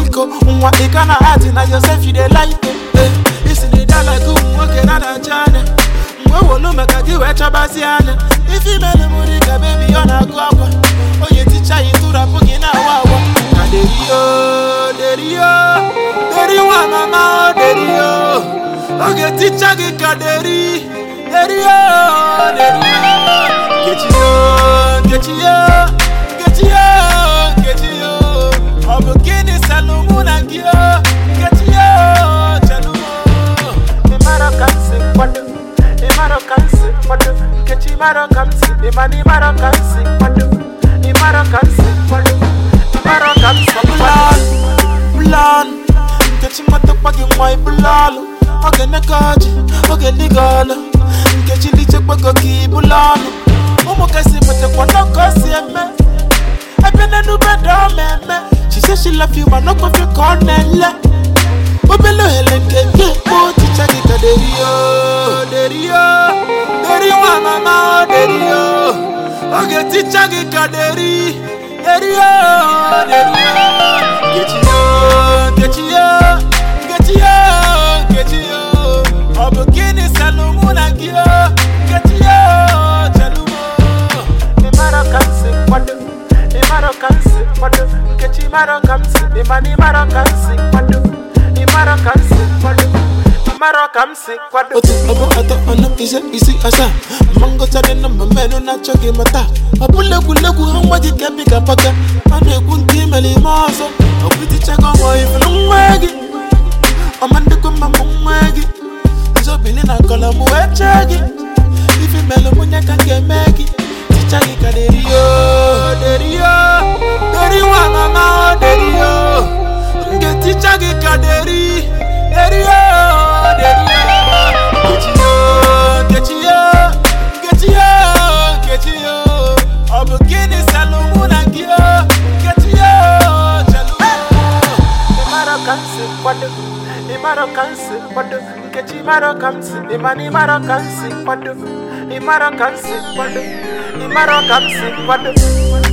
biko nwa ị ka na ati na yosef you dey like eh isi dị da like ụmụ nwoke na na-acha anya mgbe wolu maka gị wee chọbazi anya ife imelu m dị ka bebi ọ na-agụ akwa onye ticha yi tụrapụ gị na-awa awa na derio derio deri nwa mama o derio oge ticha gị ka deri derio derio nkechiyo nkechiyo nkechiyo nkechiyo ọ bụ gịnị salụ mụ na gị o nkechiyo chelumo ịmara ka m si kwado ịmara ka m si kwado nkechi ịmara ka m si ịmana ịmara ka m si kwado ịmara ka m si kwado ịmara ka m si kwado bụlalụ nkechi matakwa gị nwa ịbụlalụ oge nneka ọjị oge dịga ọlụ nkechi lichekwago gị ịbụlalụ ụmụ kasị mụtakwa n'ọkọ si eme ebe n'enube dị ọma eme she say she love you ma n'okwefe ka ọ na-ele obele ohere nke gị ekpo ticha gị ka derio derio deri nwa mama o derio oge ticha gị ka deri derio derio nkechiyo nkechiyo nkechiyo nkechiyo ọ bụ gịnị salụ mụ na gị o nkechiyo chelumo ịmara ka m si kwado ịmara ka m si kwado nkechi ịmara ka m si ịmana ịmara ka m si kwado ịmara ka m si kwado ịmara ka m si kwado otu ọbụ atọ ọnụ ise isi asaa mmangọtadị na mma mmenụ na-achọ gị mata ọ bụla egwuregwu ha nwa gị ka ka paka a na-ekwu nke imere ime ọzọ ọkwụtichago nwa ifuru nwa gị ọma ndịkwa mma mụ nwa gị nzobili na kọlọm wee chee gị ife melụ mụnye ka m ga-eme gị ticha gị ka derio derio deri nwa mama o derio m ga-eticha gị ka deri derio derio nkechiyo nkechiyo nkechiyo nkechiyo ọ bụ gịnị salụ mụ na gị o nkechiyo chelumo ịmara ka m si kwado ịmara ka m si kwado nkechi ịmara ka m si ịmana ịmara ka m si kwado ịmara ka m si kwado ịmara ka m si kwado